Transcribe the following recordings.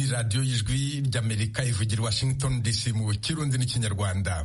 radiyo y'ijwi ry'amerika ivugira washington dc mu kirundi n'ikinyarwanda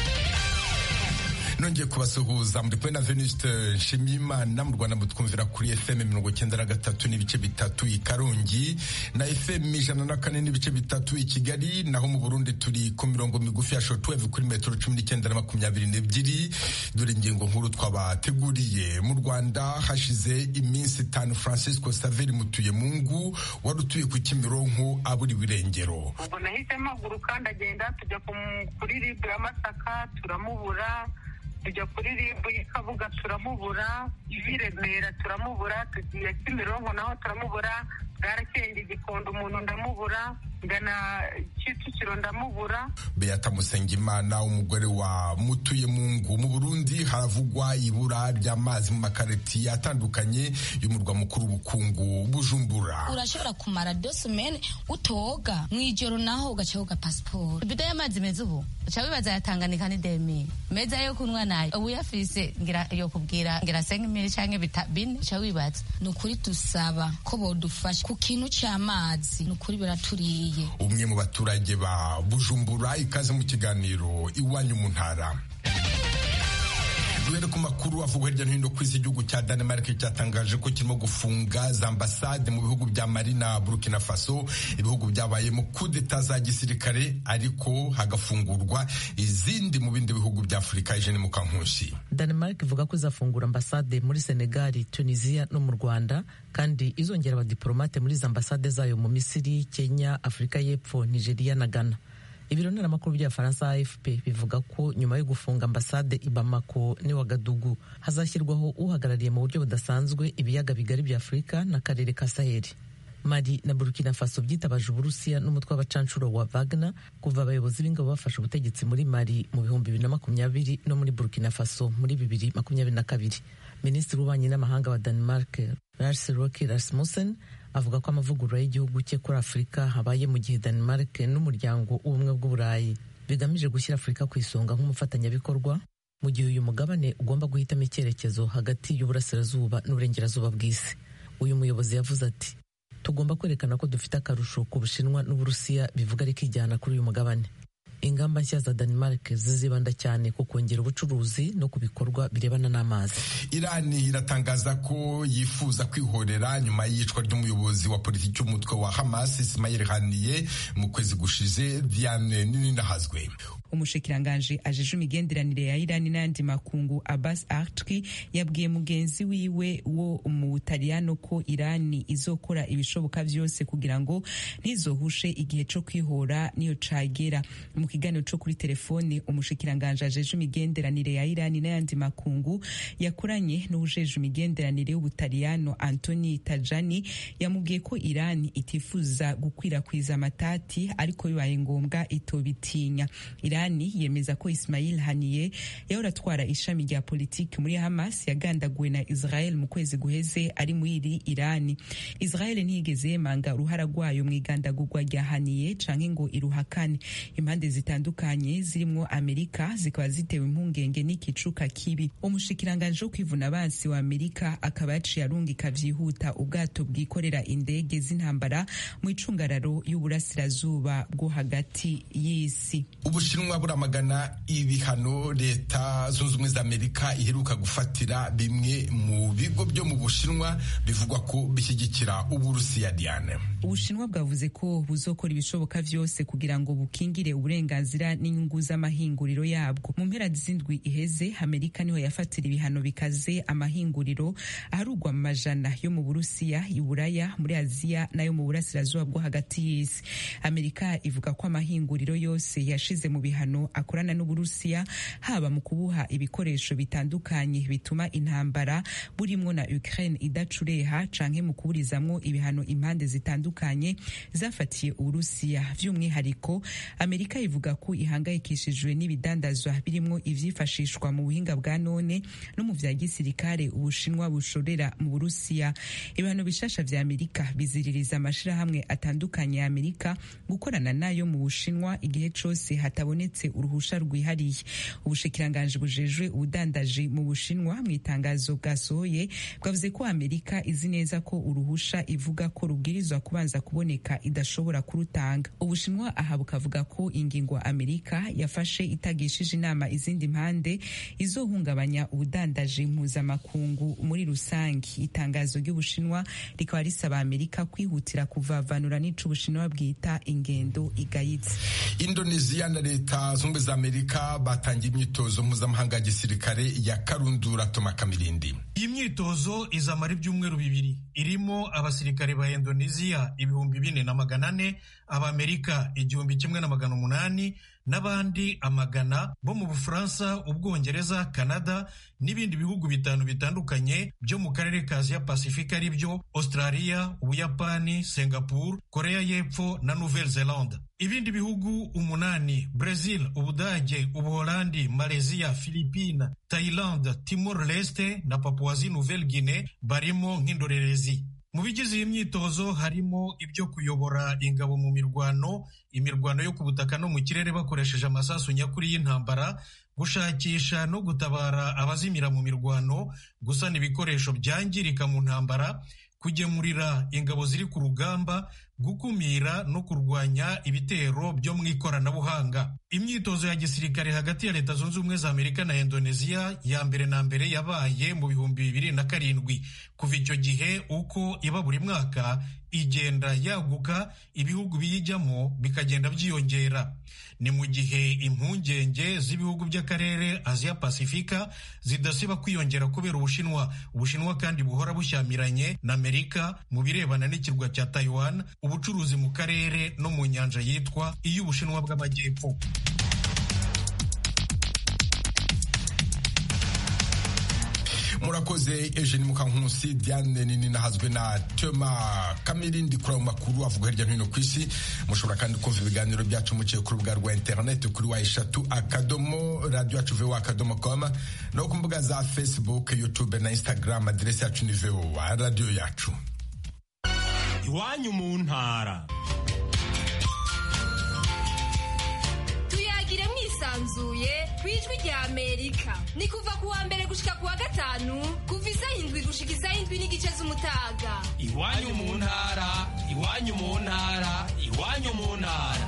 nongeye kubasuhuza muri kumwe na venuste nshimiyimana mu rwanda mutwumvira kuri fm mirongo icyenda na gatatu n'ibice bitatu i karongi na fm ijana na kane n'ibice bitatu i kigali naho mu burundi turi ku mirongo migufi ya shortwave kuri metero cumi n'icyenda na makumyabiri n'ebyiri dore ingingo nkuru twabateguriye mu rwanda hashize iminsi itanu francisco saveri mutuyemungu wari utuye ku kimironko aburiwe irengero ubwo nahise mpaguruka ndagenda tujya kuri ribu ya masaka turamubura tujya kuri ribu y'ikabuga turamubura i remera turamubura tugiye kimironko naho turamubura bwarakenge igikondo umuntu ndamubura ngana kicukiro ndamubura beata musengimana umugore wa mutuye mungu mu burundi haravugwa ibura ry'amazi mu makaritiye atandukanye y'umurwa mukuru w'ubukungu bujumbura urashobora kumara dosumene utoga mu ijoro naho ugaca woga pasiporo ibido y'amazi meza ubu uca wibaza yatanganika ni demi meza yo kunywa nayo ubu yafise ngira yo kubwira ngira senga imiri canke bine uca wibaza ni ukuri dusaba ko bodufasha ku kintu c'amazi ni ukuri biraturiye umwe mu baturage ba bujumbura ikaze mu kiganiro iwanyu mu ntara duhere ku makuru avugwa hirya no hino ku isi igihugu cya Denmark cyatangaje ko kirimo gufunga za ambasade mu bihugu bya Mali na Burkina Faso ibihugu byabayemo kudeta za gisirikare ariko hagafungurwa izindi mu bindi bihugu bya Afurika Eugene Mukankusi Denmark ivuga ko izafungura ambasade muri Senegal, Tunisia no mu Rwanda kandi izongera abadiplomate muri za ambasade zayo mu Misiri, Kenya, Afurika y'Epfo, Nigeria na Ghana. ibiro ntaramakuru by'abafaransa afp bivuga ko nyuma yo gufunga ambasade i bamako n'i wagadugu hazashyirwaho uhagarariye mu buryo budasanzwe ibiyaga bigari bya afurika n'akarere ka saheli mali na burkina faso byitabaje uburusiya n'umutwe w'abacanshuro wa wagner kuva abayobozi b'ingabo bafashe ubutegetsi muri mali mu bihumbi bibiri na makumyabiri no muri burkina faso muri bibiri makumyabiri na kabiri minisitiri w'ububanyi n'amahanga wa denmark lars roke rasmussen avuga ko amavugurura y'igihugu cye kuri afurika habaye mu gihe denmark n'umuryango w'ubumwe bw'uburayi bigamije gushyira afurika ku isonga nk'umufatanyabikorwa mu gihe uyu mugabane ugomba guhitamo icyerekezo hagati y'uburasirazuba n'uburengerazuba bw'isi uyu muyobozi yavuze ati tugomba kwerekana ko dufite akarusho ku bushinwa n'uburusiya bivuga rikijyana kuri uyu mugabane ingamba nshya za Denmark zizibanda cyane ku kongera ubucuruzi no ku bikorwa birebana n'amazi irani iratangaza ko yifuza kwihorera nyuma y'iyicwa ry'umuyobozi wa politiki w'umutwe wa Hamas Ismail Haniyeh mu kwezi gushize Diane Nininahazwe umushikiranganji ajeje imigenderanire ya irani n'ayandi makungu abbas artki yabwiye mugenzi wiwe wo mu butaliyano ko irani izokora ibishoboka byose kugira ngo ntizohushe igihe co kwihora niyo cagera mu kiganiro co kuri telefone umushikiranganji ajeje imigenderanire ya irani n'ayandi makungu yakoranye n'uwujeje imigenderanire y'ubutaliyano antoni tajani yamubwiye ko irani itifuza gukwirakwiza amatati ariko bibaye ngombwa itobitinya irani yemeza ko Ismail Haniyeh yahora atwara ishami rya politiki muri Hamas yagandaguwe na Israel mu kwezi guheze ari muri iri Irani Israel ntiyigeze yemanga uruhara rwayo mu igandagurwa rya Haniyeh canke ngo iruhakane impande zitandukanye zirimwo Amerika zikaba zitewe impungenge n'ikicuka kibi umushikiranganje wo kwivuna abansi wa Amerika akaba yaciye arungika vyihuta ubwato bwikorera indege z'intambara mu icungararo y'uburasirazuba bwo hagati y'isi ubushinwa buramagana ibihano leta zunze ubumwe za amerika iheruka gufatira bimwe mu bigo byo mu bushinwa bivugwa ko bishyigikira uburusiya diane ubushinwa bwavuze ko buzokora ibishoboka vyose kugira ngo bukingire uburenganzira n'inyungu z'amahinguriro yabwo mu mpera z'indwi iheze amerika niho yafatira ibihano bikaze amahinguriro aharugwa mu majana yo mu burusiya iburaya muri aziya n'ayo mu burasirazuba bwo hagati y'isi amerika ivuga ko amahinguriro yose yashize mu bihano akorana n'uburusiya haba mu kubuha ibikoresho bitandukanye bituma intambara burimwo na Ukraine idacureha canke mu kuburizamwo ibihano impande zitandukanye zafatiye uburusiya vy'umwihariko amerika ivuga ko ihangayikishijwe n'ibidandazwa birimwo ivyifashishwa mu buhinga bwa none no mu vya gisirikare ubushinwa bushorera mu burusiya ibihano bishasha vya amerika biziririza amashirahamwe atandukanye ya amerika gukorana nayo mu bushinwa igihe cose hatabonetse atabonetse uruhusha rwihariye ubushikiranganji bujejwe ubudandaji mu bushinwa mu itangazo bwasohoye bwavuze ko amerika izi neza ko uruhusha ivuga ko rubwirizwa kubanza kuboneka idashobora kurutanga ubushinwa aha bukavuga ko ingingo amerika yafashe itagishije inama izindi mpande izohungabanya ubudandaji mpuzamakungu muri rusange itangazo ry'ubushinwa rikaba risaba amerika kwihutira kuvavanura n'ico ubushinwa bwita ingendo igayitse indoneziya na leta zunze za amerika batangiye imyitozo mpuzamahanga ya gisirikare ya karundura toma kamirindi iyi myitozo izamara ibyumweru bibiri irimo abasirikare ba indoneziya ibihumbi bine na magana ane abamerika igihumbi kimwe na magana umunani n'abandi amagana bo mu bufaransa ubwongereza kanada n'ibindi bihugu bitanu bitandukanye byo mu karere ka aziya pasifika ari byo australia ubuyapani singapore korea y'epfo na nouvelle zelande ibindi bihugu umunani brazil ubudage ubuholandi malaysia philippine thailand timor leste na papuasie nouvelle guinée barimo nk'indorerezi mu bigize iyi myitozo harimo ibyo kuyobora ingabo mu mirwano imirwano yo ku butaka no mu kirere bakoresheje amasasu nyakuri y'intambara gushakisha no gutabara abazimira mu mirwano gusana ibikoresho byangirika mu ntambara kugemurira ingabo ziri ku rugamba gukumira no kurwanya ibitero byo mu ikoranabuhanga imyitozo ya gisirikare hagati ya leta zunze ubumwe za amerika na indoneziya ya mbere na mbere yabaye mu bihumbi bibiri na karindwi kuva icyo gihe uko iba buri mwaka igenda yaguka ibihugu biyijyamo bikagenda byiyongera ni mu gihe impungenge z'ibihugu by'akarere aziya pasifika zidasiba kwiyongera kubera ubushinwa ubushinwa kandi buhora bushyamiranye na amerika mu birebana n'ikirwa cya taiwan ubucuruzi mu karere no mu nyanja yitwa iy'ubushinwa bw'amajyepfo murakoze eugene mukankusi diane nini nahazwe na tema kamirindi kuri ayo makuru avuga hirya no hino ku isi mushobora kandi kumva ibiganiro byacu muciye ku rubuga rwa interineti kuri wa eshatu akadomo radiyo yacu vewa akadomo koma no ku mbuga za facebook youtube na instagram aderesi yacu ni vewa radiyo yacu iwanyu mu ntara tuyagire mwisanzuye ku ijwi rya amerika ni kuva ku wa mbere gushika ku wa gatanu kuva isaha indwi gushika isaha indwi n'igice z'umutaga iwanyu mu ntara iwanyu mu ntara iwanyu mu ntara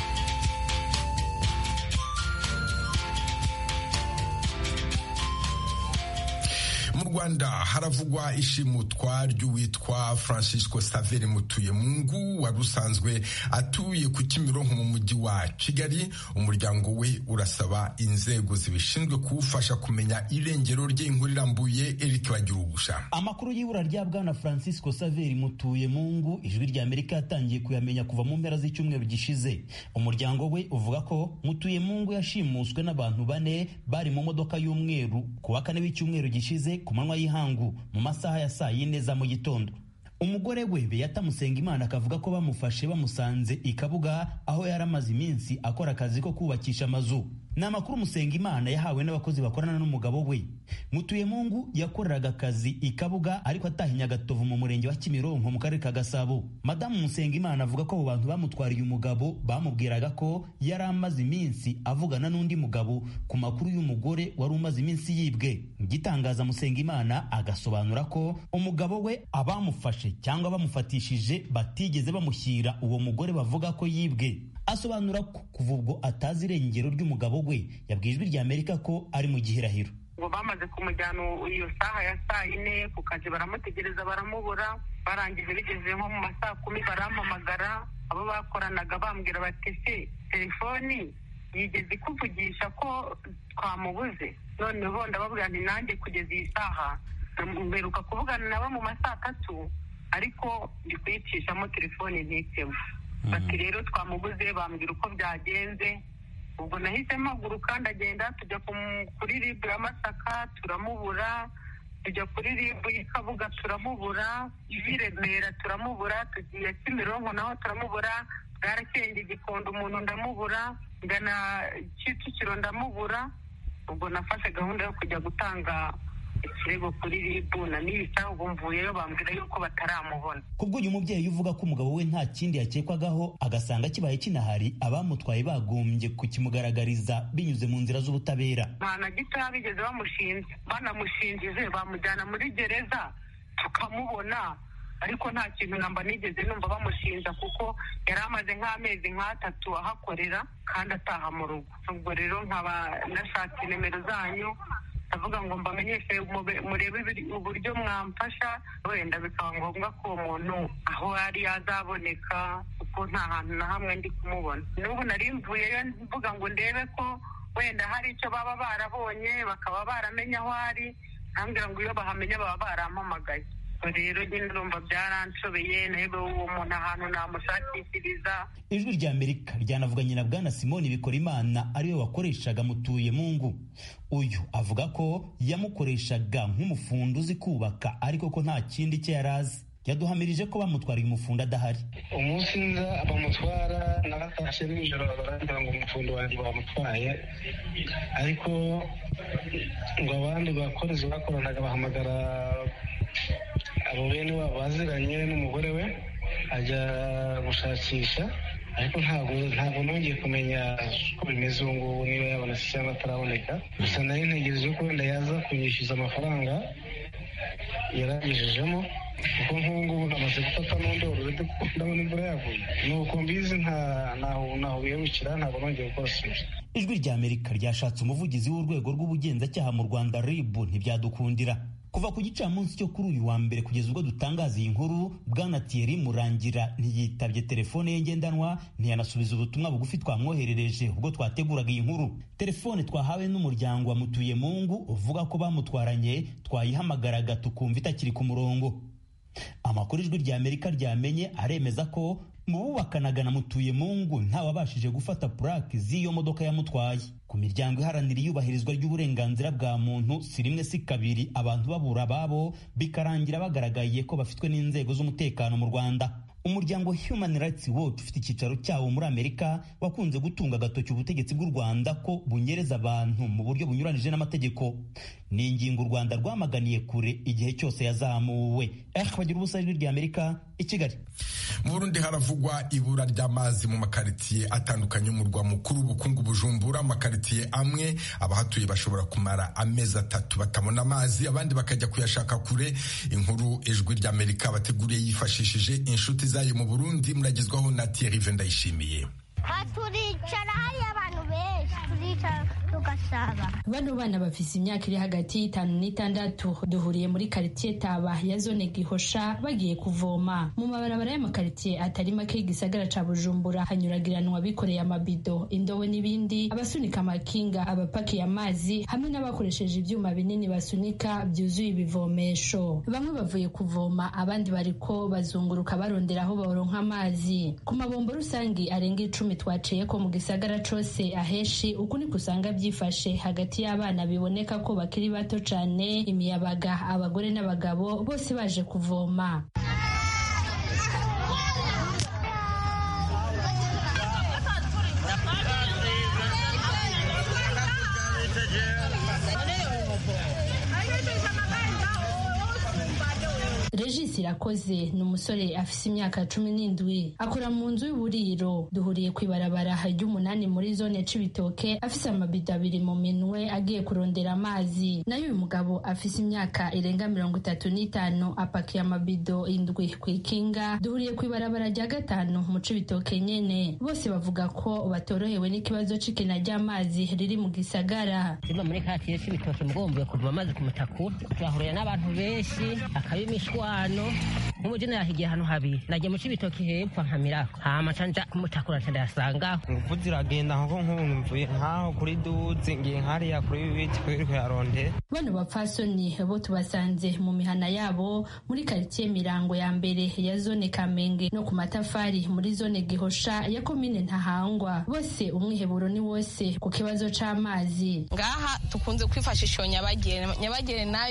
mu rwanda haravugwa ishimutwa ry'uwitwa francisco saveri mutuyemungu wari usanzwe atuye ku kimironko mu mujyi wa kigali umuryango we urasaba inzego zibishinzwe kuwufasha kumenya irengero rye inkuru irambuye eric bagirugusha amakuru y'ibura rya bwana francisco saveri mutuyemungu ijwi rya amerika yatangiye kuyamenya kuva mu mpera z'icyumweru gishize umuryango we uvuga ko mutuyemungu yashimuswe n'abantu bane bari mu modoka y'umweru ku wa kane w'icyumweru gishize ku manywa y'ihangu mu masaha ya saa yine za mu gitondo umugore we beyata musengimana akavuga ko bamufashe bamusanze i kabuga aho yari amaze iminsi akora akazi ko kubakisha amazu ni amakuru musengimana yahawe n'abakozi bakorana n'umugabo we mutuyemungu yakoreraga akazi i kabuga ariko atahinya agatovu mu murenge wa kimironko mu karere ka gasabo madamu musengimana avuga ko abo bantu bamutwariye umugabo bamubwiraga ko yari amaze iminsi avugana n'undi mugabo ku makuru y'umugore wari umaze iminsi yibwe gitangaza musengimana agasobanura ko umugabo we abamufashe cyangwa bamufatishije batigeze bamushyira uwo mugore bavuga ko yibwe asobanura ko kuva ubwo atazi irengero ry'umugabo we yabwiye ijwi rya amerika ko ari mu gihirahiro ngo bamaze kumujyana iyo saha ya saa yine ku kazi baramutegereza baramubura barangije bigeze nko mu masaa kumi barampamagara abo bakoranaga bambwira bati se telefoni yigeze ikuvugisha ko twamubuze noneho ndababwira nti nanjye kugeza iyi saha mberuka kuvugana nabo mu masaa atatu ariko ndi kuyicishamo telefoni ntitemo bati rero twamubuze bambwira uko byagenze ubwo nahise mpaguruka ndagenda tujya kuri ribu ya masaka turamubura tujya kuri ribu y'ikabuga turamubura iy'i remera turamubura tugiye kimironko naho turamubura bwarakenge igikondo umuntu ndamubura ngana kicukiro ndamubura ubwo nafashe gahunda yo kujya gutanga ikirego kuri ribu na n'ibisaha ubu mvuyeyo bambwira yuko bataramubona kubwo uyu mubyeyi uvuga ko umugabo we nta kindi yakekwagaho agasanga kibaye kinahari abamutwaye bagombye kukimugaragariza binyuze mu nzira z'ubutabera nta na gitoya bigeze bamushinja banamushinjije bamujyana muri gereza tukamubona ariko nta kintu namba nigeze numva bamushinja kuko yari amaze nk'amezi nk'atatu ahakorera kandi ataha mu rugo ubwo rero nkaba nashatse nimero zanyu ndavuga ngo mbamenyeshe murebe uburyo mwamfasha wenda bikaba ngombwa ko uwo muntu aho ari yazaboneka kuko nta hantu na hamwe ndi kumubona n'ubu nari mvuyeyo mvuga ngo ndebe ko wenda hari icyo baba barabonye bakaba baramenya aho ari ntambwira ngo iyo bahamenya baba barampamagaye rero nyine urumva byaranshobeye nawe uwo muntu ahantu namushakishiriza ijwi rya amerika ryanavuganye na bwana simoni bikorimana ariwe wakoreshaga mutuye mungu uyu avuga ko yamukoreshaga nk'umufundi uzi kubaka ariko ko nta kindi cye yari azi yaduhamirije ko bamutwariye umufundi adahari umunsi nza bamutwara naratashye nijoro barambwira ngo umufundi wanjye bamutwaye ariko ngo abandi bakorezi bakoranaga bahamagara abo bene wabo baziranye n'umugore we ajya gushakisha ariko ntabwo ntabwo nongeye kumenya uko bimeze ubu ngubu niba yabonetse cyangwa ataraboneka gusa nari ntegereje ko wenda yaza kunyishyuza amafaranga yarangejejemo kuko nk'ubu ngubu namaze gufata n'undoro ndabona imvura yaguye ni uko mbizi ntaho biyabukira ntabwo nongeye gukora siporo ijwi rya amerika ryashatse umuvugizi w'urwego rw'ubugenzacyaha mu rwanda rib ntibyadukundira kuva ku gicamunsi cyo kuri uyu wa mbere kugeza ubwo dutangaza iyi nkuru bwana Thierry Murangira ntiyitabye telefone ye ngendanwa ntiyanasubiza ubutumwa bugufi twamwoherereje ubwo twateguraga iyi nkuru telefone twahawe n'umuryango wa mutuye mungu uvuga ko bamutwaranye twayihamagaraga tukumva itakiri ku murongo amakuru ijwi rya amerika ryamenye aremeza ko mu bubakanaga na mutuye mungu ntawabashije gufata purake z'iyo modoka yamutwaye ku miryango iharanira iyubahirizwa ry'uburenganzira bwa muntu si rimwe si kabiri abantu babura ababo bikarangira bagaragaye ko bafitwe n'inzego z'umutekano mu rwanda umuryango human rights watch ufite icyicaro cyawo muri amerika wakunze gutunga agatoki ubutegetsi bw'u rwanda ko bunyereza abantu mu buryo bunyuranije n'amategeko ni ingingo u rwanda rwamaganiye kure igihe cyose yazamuwe eh bagira ubusa ijwi rya amerika i kigali mu burundi haravugwa ibura ry'amazi mu makaritsiye atandukanye y'umurwa mukuru ubukungu bujumbura amakaritsiye amwe abahatuye bashobora kumara amezi atatu batabona amazi abandi bakajya kuyashaka kure inkuru ijwi rya amerika bateguriye yifashishije inshuti zayo mu burundi muragezwaho na Thierry Vendayishimiye turicara hariyo abantu benshi turicara tugasaba bano bana bafise imyaka iri hagati y'itanu n'itandatu duhuriye muri karitsiye taba ya zone gihosha bagiye kuvoma mu mabarabara y'amakaritsiye atari make y'igisagara ca bujumbura hanyuragiranwa bikoreye amabido indobo n'ibindi abasunika amakinga abapakiye amazi hamwe n'abakoresheje ivyuma binini basunika byuzuye ibivomesho bamwe bavuye kuvoma abandi bariko bazunguruka barondera aho baronka amazi ku mabombo rusangi arenga icumi twaciye ko mu gisagara cose aheshi uku niko usanga byifashe hagati y'abana biboneka ko bakiri bato cane imiyabaga abagore n'abagabo bose baje kuvoma Regis Irakoze ni umusore afise imyaka cumi n'indwi akora mu nzu y'uburiro duhuriye ku ibarabara ry'umunani muri zone Cibitoke afise amabido abiri mu minwe agiye kurondera amazi nayo uyu mugabo afise imyaka irenga mirongo itatu n'itanu apakiye amabido indwi ku ikinga duhuriye ku ibarabara rya gatanu mu Cibitoke nyene bose bavuga ko batorohewe n'ikibazo c'ikena ry'amazi riri mu gisagara Simba muri katiye Cibitoke mugombuye kuva amazi ku mutakura turahurira n'abantu benshi akabimishwa hano nk'umujene yahigiye hano habiri nagiye mu cibitoki hepfo nkamirako hama canja kumutakura nca ndayasangaho ingufu ziragenda nko nk'ubu mvuye nkaho kuri duzi ngiye nkariya kuri biti kuri kuyarondera bano bapfasoni bo tubasanze mu mihana yabo muri karitsiye mirango ya mbere ya zone kamenge no ku matafari muri zone gihosha ya komine ntahangwa bose umwiheburo ni wose ku kibazo c'amazi ngaha tukunze kwifashisha iyo nyabagere nyabagere nayo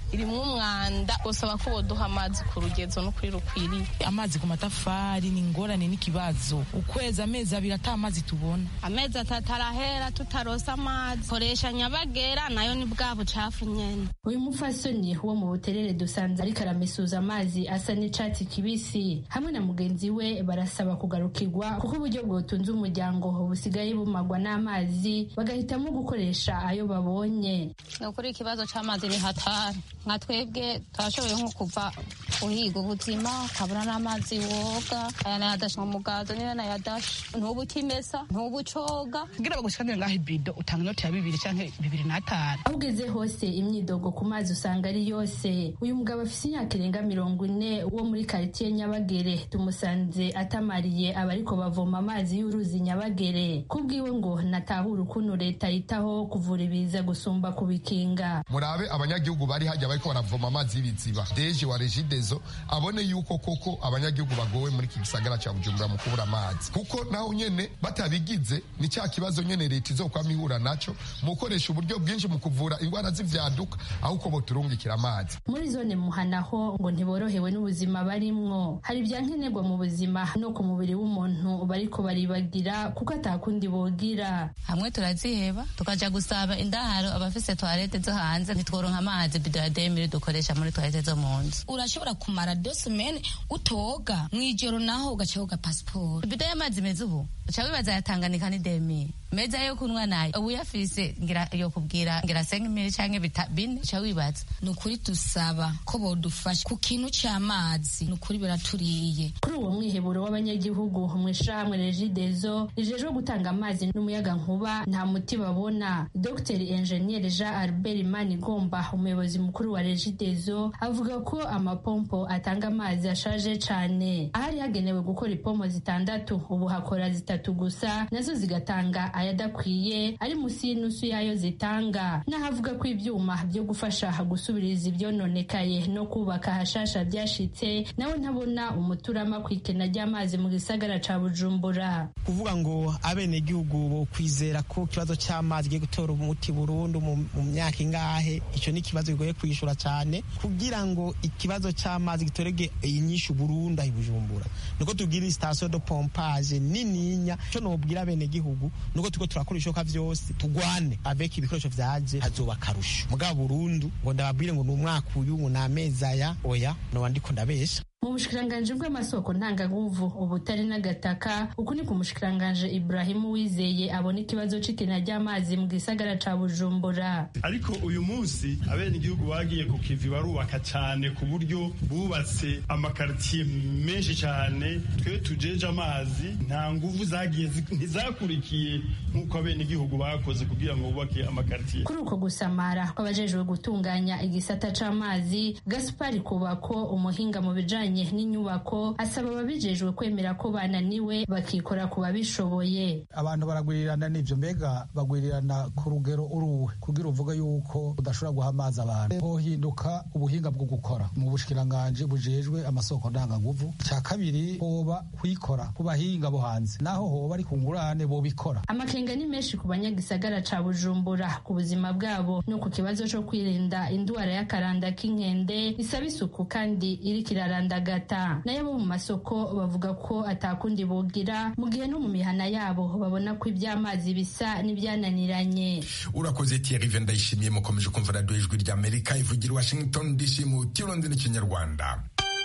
irimwo umwanda gusaba ko boduha amazi ku rugezo no kuri rukwiriye amazi ku matafari ni ingorane n'ikibazo ukwezi amezi abiri ata amazi tubona amezi atatu arahera tutarosa amazi koresha nyabagera nayo ni bwa bucafu nyene uyu mupfasoni wo mu buterere dusanze ariko aramesuza amazi asa n'icatsi kibisi hamwe na mugenzi we barasaba kugarukirwa kuko uburyo bwotunze umuryango busigaye bumagwa n'amazi bagahitamo gukoresha ayo babonye ni ukuri ikibazo c'amazi ni hatari nka twebwe turashoboye nko kuva uhiga ubuzima ukabura n'amazi woga aya nayadasha mu mugazo niyo nayadasha ntubu ukimesa ntubu ucoga kugira bagushikanire ngaho ibido utanga inoti ya bibiri canke bibiri n'atanu aho ugeze hose imyidogo ku mazi usanga ari yose uyu mugabo afise imyaka irenga mirongo ine wo muri karitiye nyabagere tumusanze atamariye abariko bavoma amazi y'uruzi nyabagere kubwiwe ngo natahura ukuntu leta yitaho kuvura ibiza gusumba kubikinga murabe abanyagihugu bari hajya bariko baravoma amazi y'ibiziba deje wa regidezo abone yuko koko abanyagihugu bagowe muri iki gisagara ca bujumbura mu kubura amazi kuko naho nyene batabigize ni cya kibazo nyene leta izokwama ihura naco mu gukoresha uburyo bwinshi mu kuvura indwara z'ivyaduka aho uko boturungikira amazi muri zone muhanaho ngo ntiborohewe n'ubuzima barimwo hari ibya nkenerwa mu buzima no ku mubiri w'umuntu bariko baribagira kuko atakundi bogira hamwe turaziheba tukaja gusaba indaharo abafise toilette zo hanze ntitworonka amazi bido ya demiri dukoresha muri toilette zo mu nzu urashobora kumara dosimene utoga mw'ijoro naho ugaca woga pasiporo bido y'amazi meza ubu uca wibaza yatanganika ni demiri meza yo kunywa nayo ubu yafise ngira yo kubwira ngira senga imiri canke bine uca wibaza ni ukuri dusaba ko bodufasha ku kintu c'amazi ni ukuri biraturiye kuri uwo mwiheburo w'abanyagihugu mw'ishirahamwe regidezo rijejwe gutanga amazi n'umuyaga nkuba nta muti babona dr enjeniyeri jean albert manigomba umuyobozi mukuru wa regidezo avuga ko amapompo atanga amazi ashaje cane ahari hagenewe gukora ipompo zitandatu ubu hakora zitatu gusa nazo zigatanga ayadakwiye ari musi y'inusu yayo zitanga n'ahavuga ko ivyuma vyo gufasha gusubiriza ivyononekaye no kubaka hashasha vyashitse nawe ntabona umuturama kw'ikena ry'amazi mu gisagara ca bujumbura kuvuga ngo abenegihugu bo kwizera ko ikibazo c'amazi giye gutora umuti burundu mu myaka ingahe ico ni ikibazo kigoye kwishura cane kugira ngo ikibazo c'amazi gitorege inyishu burundu ahi bujumbura niko tugira station de pompage nininya co nobwira abenegihugu nuko turiko turakora ibishoboka vyose tugwane avec ibikoresho vyaje hazoba akarusho mugabo burundu ngo ndababwire ngo ni umwaka uyu ngo ni amezi aya oya noba ndiko ndabesha mu bushikiranganji bw'amasoko ntanganguvu ubutare n'agataka uku ni ku mushikiranganji Ibrahimu Wizeye abona ikibazo c'ikena ry'amazi mu gisagara ca Bujumbura ariko uyu munsi abenegihugu bagiye ku kivi barubaka cane ku buryo bubatse amakaritiye menshi cane twe tujeje amazi nta nguvu zagiye ntizakurikiye nk'uko abenegihugu bakoze kugira ngo bubake amakaritiye kuri uko gusamara kw'abajejwe gutunganya igisata c'amazi Gaspari Kubako umuhinga mu bijanye n'inyubako asaba ababijejwe kwemera ko bananiwe bakikora ku babishoboye abantu baragwirirana n'ivyo mbega bagwirirana ku rugero uruwe kugira uvuga yuko udashobora guha amazi abantu hohinduka ubuhinga bwo gukora mu bushikiranganji bujejwe amasoko ndangaguvu ca kabiri hoba kwikora ku bahinga bo hanze naho hoba ari ku ngurane bobikora amakenga ni menshi ku banyagisagara ca bujumbura ku buzima bwabo no ku kibazo co kwirinda indwara y'akaranda k'inkende isaba isuku kandi iriko iraranda gata nayo bo mu masoko bavuga ko atakundi bogira mu gihe no mu mihana yabo babona ko iby'amazi bisa n'ibyananiranye urakoze Thierry ndayishimiye mukomeje kumva radiyo ijwi ry'amerika ivugira washington dc mu kirundi n'ikinyarwanda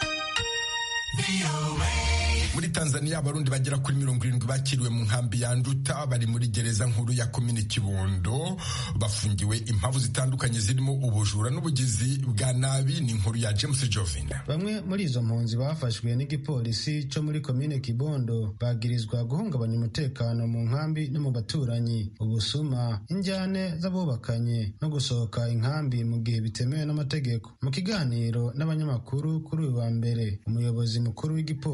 muri tanzania abarundi bagera kuri mirongo irindwi bakiriwe mu nkambi ya nduta bari muri gereza nkuru ya komini kibondo bafungiwe impamvu zitandukanye zirimo ubujura n'ubugizi bwa nabi ni inkuru ya james jovin bamwe muri izo mpunzi bafashwe n'igipolisi cyo muri komine kibondo bagirizwa guhungabanya umutekano mu nkambi no mu baturanyi ubusuma injyane z'abubakanye no gusohoka inkambi mu gihe bitemewe n'amategeko mu kiganiro n'abanyamakuru kuri uyu wa mbere umuyobozi mukuru w'igipolisi muri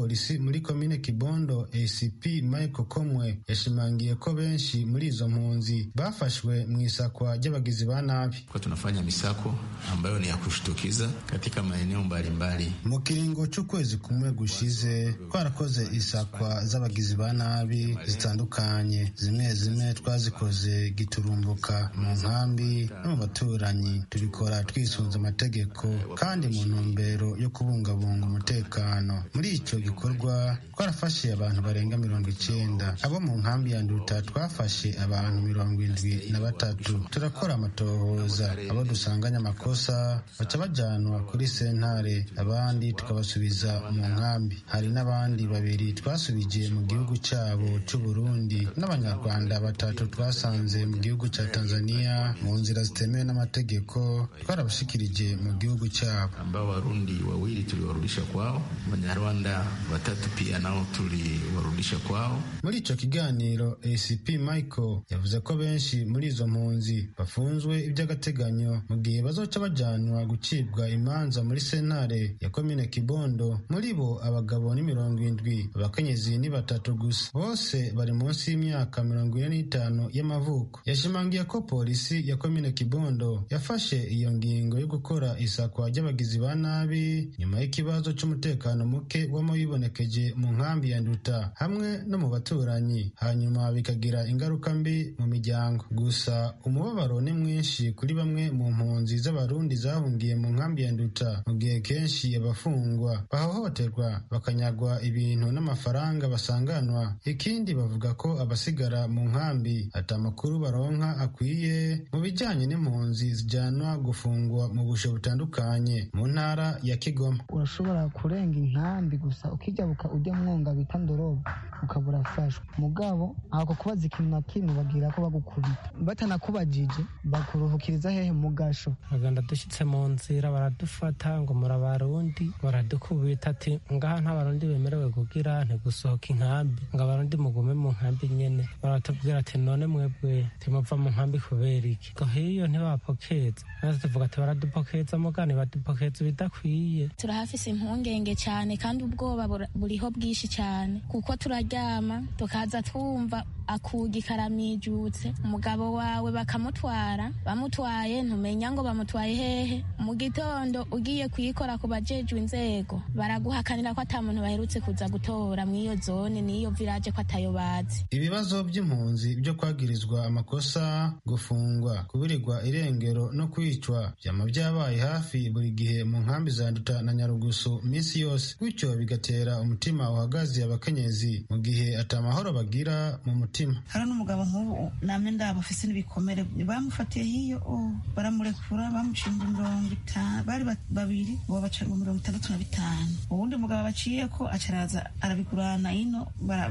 muri komine kibondo acp michael komwe yashimangiye ko benshi muri izo mpunzi bafashwe mu isakwa ry'abagizi ba nabi kwa tunafanya misako ambayo ni ya kushtukiza katika maeneo mbalimbali mu kiringo c'ukwezi kumwe gushize twarakoze isakwa z'abagizi ba nabi zitandukanye zimwe zimwe twazikoze giturumbuka mu nkambi no mu baturanyi tubikora twisunze amategeko kandi mu ntumbero yo kubungabunga umutekano muri icyo gikorwa twarafashe abantu barenga mirongo icenda abo mu nkambi ya nduta twafashe abantu mirongo indwi na batatu turakora amatohoza abo dusanganye amakosa baca bajanwa kuri sentare abandi tukabasubiza mu nkambi hari n'abandi babiri twasubije mu gihugu cyabo c'uburundi n'abanyarwanda batatu twasanze mu gihugu ca tanzania mu nzira zitemewe n'amategeko twarabashikirije mu gihugu cyabo ambao warundi wawili tuliwarudisha kwao wanyarwanda watatu pia nao tuliwarudisha kwao muri ico kiganiro acp michael yavuze ko benshi muri izo mpunzi bafunzwe iby'agateganyo mu gihe bazoca bajanwa gucibwa imanza muri sentare ya komine kibondo muri bo abagabo ni mirongo indwi abakenyezi ni batatu gusa bose bari munsi y'imyaka mirongo ine n'itanu y'amavuko yashimangiye ko polisi ya komine kibondo yafashe iyo ngingo yo gukora isakwa ry'abagizi ba nabi nyuma y'ikibazo c'umutekano muke wama wibonekeje mu nkambi ya nduta hamwe no mu baturanyi hanyuma bikagira ingaruka mbi mu miryango gusa umubabaro ni mwinshi kuri bamwe mu mpunzi z'abarundi zahungiye mu nkambi ya nduta mu gihe kenshi abafungwa bahohoterwa bakanyagwa ibintu n'amafaranga basanganwa ikindi bavuga ko abasigara mu nkambi ati amakuru baronka akwiye mu bijyanye n'impunzi zijyanwa gufungwa mu bushe butandukanye mu ntara ya kigoma urashobora kurenga inkambi gusa ukijabuka ujya mwonga bita ndorobo ukaba urafashwa mugabo ako kubaza ikintu na kimwe bagira ko bagukubita batanakubajije bakuruhukiriza hehe mu gasho baganda dushyitse mu nzira baradufata ngo muri abarundi baradukubita ati ngaha nta barundi bemerewe kugira ntigusohoka inkambi ngo abarundi mugume mu nkambi nyene baratubwira ati none mwebwe timuva mu nkambi kubera iki ngo hiyo ntibapokeza natwe tuvuga ati baradupokeza mugani badupokeza ibidakwiye turahafise impungenge cyane kandi ubwoba buriho bwinshi cyane kuko turaryama tukaza twumva akugi karamijutse umugabo wawe bakamutwara bamutwaye ntumenya ngo bamutwaye hehe mu gitondo ugiye kuyikora ku bajejwe inzego baraguhakanira ko ata muntu baherutse kuza gutora mu iyo zone n'iyo village ko atayo bazi ibibazo by'impunzi byo kwagirizwa amakosa gufungwa kubirirwa irengero no kwicwa byama byabaye hafi buri gihe mu nkambi za nduta na nyarugusu minsi yose gutyo bigatera umutima uhagaze abakenyezi mu gihe atamahoro bagira mu mutima hari n'umugabo nk'ubu namwe ndabo afise n'ibikomere bamufatiye hiyo baramurekura bamucimba mirongo itanu bari babiri uwo baca mirongo itandatu na bitanu uwundi mugabo baciye ko acaraza arabigurana ino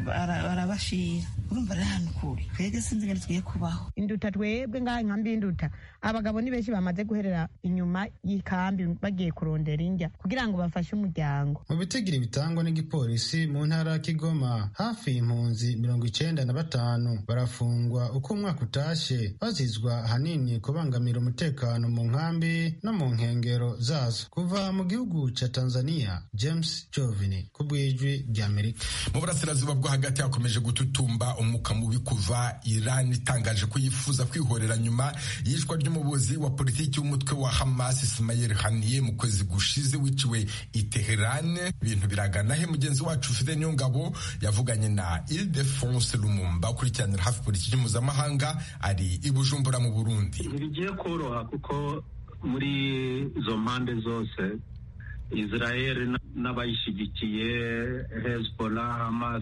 barabashira urumva rero ahantu kure twebwe sinzi ingene tugiye kubaho induta twebwe ngaha inkambi y'induta abagabo ni benshi bamaze guherera inyuma y'ikambi bagiye kurondera indya kugira ngo bafashe umuryango mu bitigiri bitangwa n'igipolisi mu ntara ya kigoma hafi impunzi mirongo icenda na batanu barafungwa uko umwaka utashe bazizwa hanini kubangamira umutekano mu nkambi no mu nkengero zazo kuva mu gihugu ca tanzania james jovini ku bw'ijwi ry'amerika mu burasirazuba bwo hagati hakomeje gututumba umwuka mubi kuva iran itangaje ko yifuza kwihorera nyuma y'ishwa ry'umuyobozi wa politiki w'umutwe wa hamas ismail haniye mu kwezi gushize wiciwe i teheran ibintu biragana he mugenzi wacu fide niyongabo yavuganye na ildefonse lumumba ukurikiranira hafi politiki mpuzamahanga ari i bujumbura mu burundi ntibigiye koroha kuko muri izo mpande zose israel n'abayishyigikiye hezbollah hamas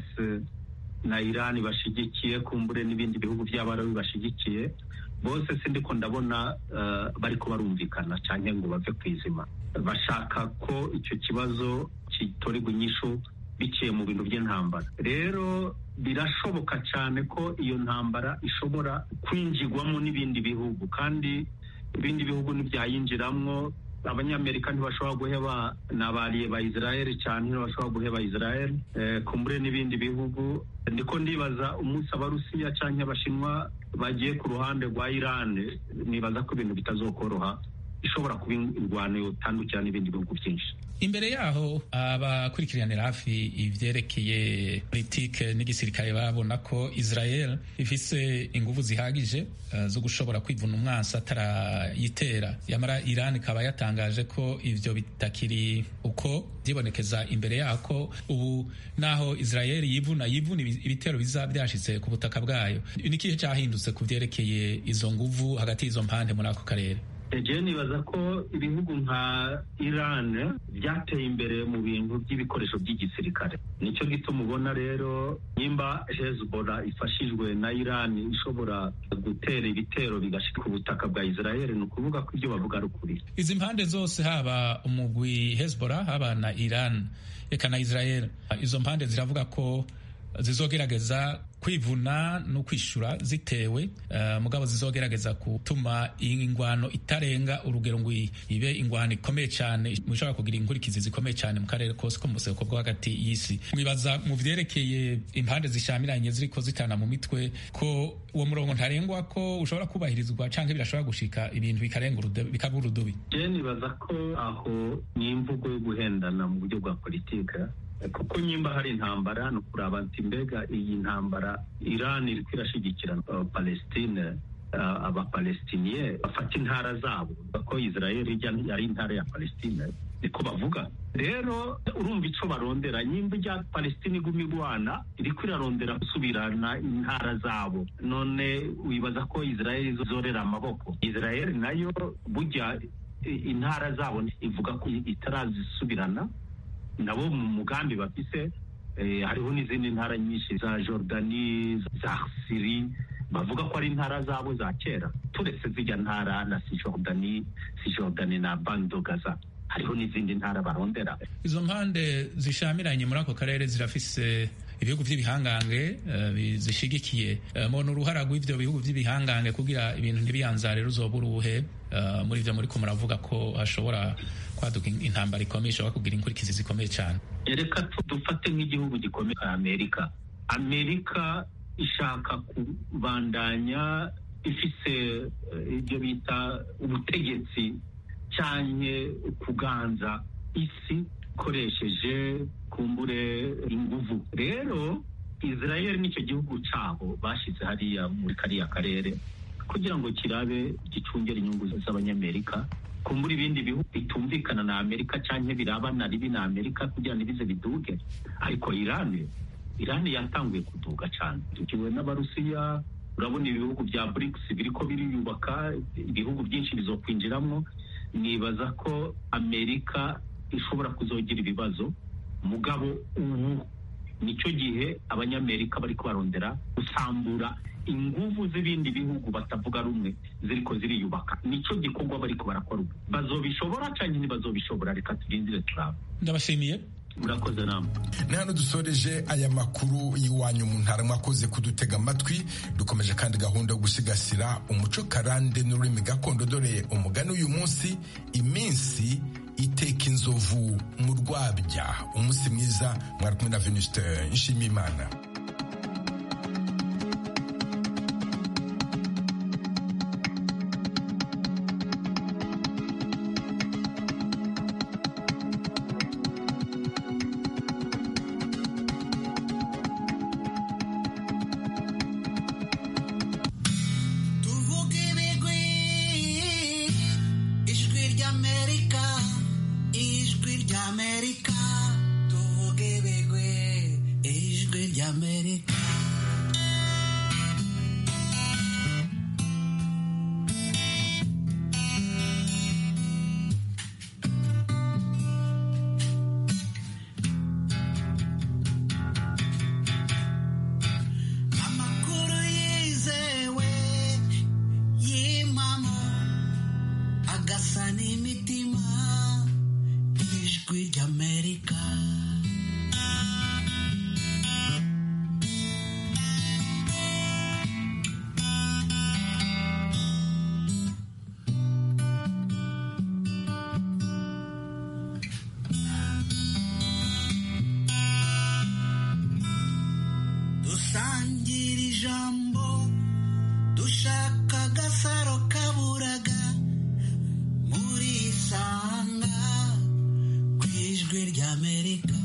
na irani bashyigikiye kumbure n'ibindi bihugu by'abarabu bashyigikiye bose sindiko ndabona bari ko barumvikana cyane ngo bave ku izima bashaka ko icyo kibazo kitorerwa inyishu biciye mu bintu by'intambara rero birashoboka cyane ko iyo ntambara ishobora kwinjirwamo n'ibindi bihugu kandi ibindi bihugu ntibyayinjiramo abanyamerika ntibashobora guheba n'abariye ba israel cyane ntibashobora guheba israel kumbure n'ibindi bihugu ndiko ndibaza umunsi abarusiya cyangwa abashinwa bagiye ku ruhande rwa iran nibaza ko ibintu bitazokoroha ishobora kuba indwano yotandukira n'ibindi bihugu byinshi imbere yaho abakurikiranira hafi ivyerekeye politike n'igisirikare babona ko israel ifise inguvu zihagije uh, zo gushobora kwivuna umwansi atarayitera yamara iran ikaba yatangaje ko ivyo bitakiri uko vyibonekeza imbere yako ubu naho israel yivuna yivuna ibitero biza vyashitse ku butaka bwayo nikihe cahindutse ku vyerekeye izo nguvu hagati y'izo mpande muri ako karere eje nibaza ko ibihugu nka iran byateye imbere mu bintu by'ibikoresho by'igisirikare nicyo gituma ubona rero nimba hezbollah ifashijwe na iran ishobora gutera ibitero bigashika ku butaka bwa israel ni ukuvuga ko ibyo bavuga ari ukuri izi mpande zose haba umugwi hezbollah haba na iran eka na israel izo mpande ziravuga ko zizogerageza kwivuna no kwishura zitewe uh, mugabo zizogerageza gutuma ingwano itarenga urugero ngo ibe ingwano ikomeye cyane mushobora kugira inkurikizi zikomeye cyane mu karere kose ko mu buseko bwo hagati y'isi mwibaza mu vyerekeye impande zishamiranye ziriko zitana mu mitwe ko uwo murongo ntarengwa ko ushobora kubahirizwa canke birashobora gushika ibintu bikarenga bikaba urudubi je nibaza ko aho ni imvugo yo guhendana mu buryo bwa politike kuko nyimba hari intambara ni ukuraba ati mbega iyi ntambara iran iriko irashigikira palestine abapalestiniye bafata intara zabo ko israel ijya ari intara ya palestine niko bavuga rero urumva ico barondera nyimba ijya palestine iguma igwana iriko irarondera gusubirana intara zabo none wibaza ko israel izorera amaboko israel nayo burya intara zabo ivuga ko itarazisubirana nabo mu mugambi bafise hariho n'izindi ntara nyinshi za jordani za siri bavuga ko ari intara zabo za kera turetse zijya ntara na sijordani sijordani na bando gaza hariho n'izindi ntara barondera izo mpande zishamiranye muri ako karere zirafise ibihugu by'ibihangange uh, zishigikiye uh, mubona uruhara rw'ivyo bihugu by'ibihangange kugira ibintu ntibiyanzare ruzoba uruhe uh, muri ivyo muriko muravuga ko hashobora kwaduka intambara ikomeye ishobora kugira inkurikizi zikomeye cyane reka dufate nk'igihugu gikomeye nka amerika amerika ishaka kubandanya ifise ibyo bita ubutegetsi cyane kuganza isi ikoresheje kumbure inguvu rero israel nicyo gihugu cyabo bashyize hariya muri kariya karere kugira ngo kirabe gicungere inyungu z'abanyamerika kumbura ibindi bihugu bitumvikana na amerika cyangwa birabana ribi na amerika kugira ngo ibize biduge ariko irani irani yatanguye kuduga cyane tukiwe n'abarusiya urabona ibihugu bya brics biriko biriyubaka ibihugu byinshi bizokwinjiramo nibaza ko amerika ishobora kuzogira ibibazo mugabo ubu nicyo gihe abanyamerika bariko barondera gusambura inguvu z'ibindi bihugu batavuga rumwe ziriko ziriyubaka nicyo gikorwa bariko barakora ubu bazobishobora canke ntibazobishobora reka turindire turaba ndabashimiye murakoze namwe ni hano dusoreje aya makuru y'iwanyu mu ntara mwakoze kudutega amatwi dukomeje kandi gahunda yo gusigasira umuco karande n'ururimi gakondo dore umugani uyu munsi iminsi iteka inzovu mu rwabya umunsi mwiza mwari kumwe na venuste nshimiyimana dusangira ijambo dushaka agasaro kaburaga muri ijwi ry'amerika